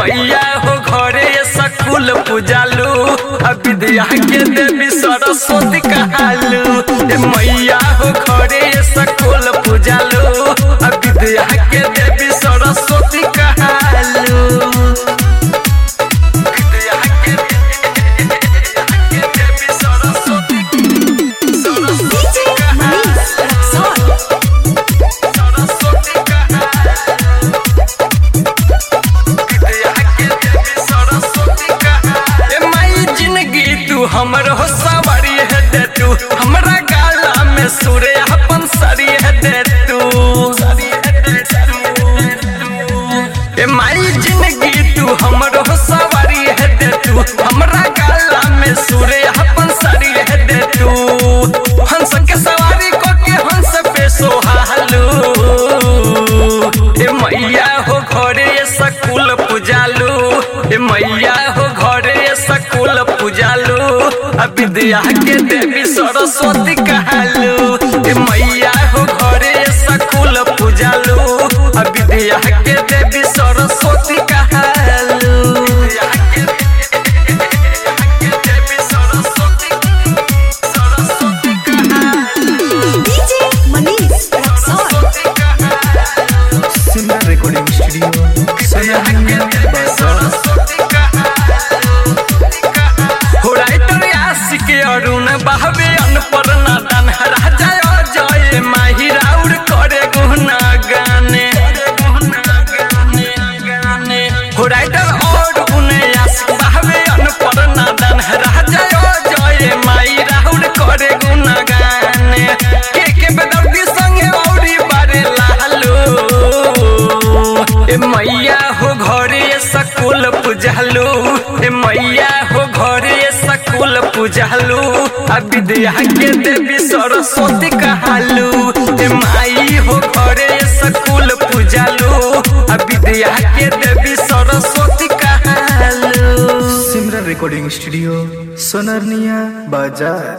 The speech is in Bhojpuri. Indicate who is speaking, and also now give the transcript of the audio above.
Speaker 1: मैया हो घरे सकुल पूजालू आ विद्या के देवी सरस्वती कहालू ए मैया हो घरे सकुल पूजालू आ विद्या के देवी सरस्वती कहालू विद्या के के देवी Saraswati
Speaker 2: DJ Manish Raksol.
Speaker 1: Saraswati कहालू ए माई जिंदगी तू हमर हो सवारी है दे तू हमरा गाला में सुरे अपन सरी है दे तू ए माई जिंदगी तू हमर हो सवारी है दे तू हमरा गाला में सुरे अपन सरी है दे तू हंस के सवारी को के हंस पे सोहालू ए मैया हो घरे सकुल पूजालू ए मैया हो घरे सकुल पूजालू आ विद्या के देवी सरस्वती कहालू ए मैया हो घरे सकुल पूजालू आ विद्या के देवी सरस्वती कहालू विद्या के देवी सरस्वती सरस्वती कहालू
Speaker 2: DJ Manish Raksol.
Speaker 3: Simran recording studio Sonaliya बाजार
Speaker 1: हो राइटर आशिक अरुण बहवे अनपर नादान राजा अजय माही राउर करे गुना गाने हो राइटर और उन्हें आशिक बहवे अनपर नादान राजा अजय माही राउर करे गुना गाने के के बेदर्दी संगे औरी बारे लालू ए मैया हो घरे सकुल पूजलू ए मैया हो घरे सकुल पूजलू आ विद्या के देवी सरस्वती कहालू ए माई हो घरे सकुल पूजलू आ विद्या के देवी सरस्वती कहालू
Speaker 3: सिमरन रिकॉर्डिंग स्टूडियो सोनालिया बाजार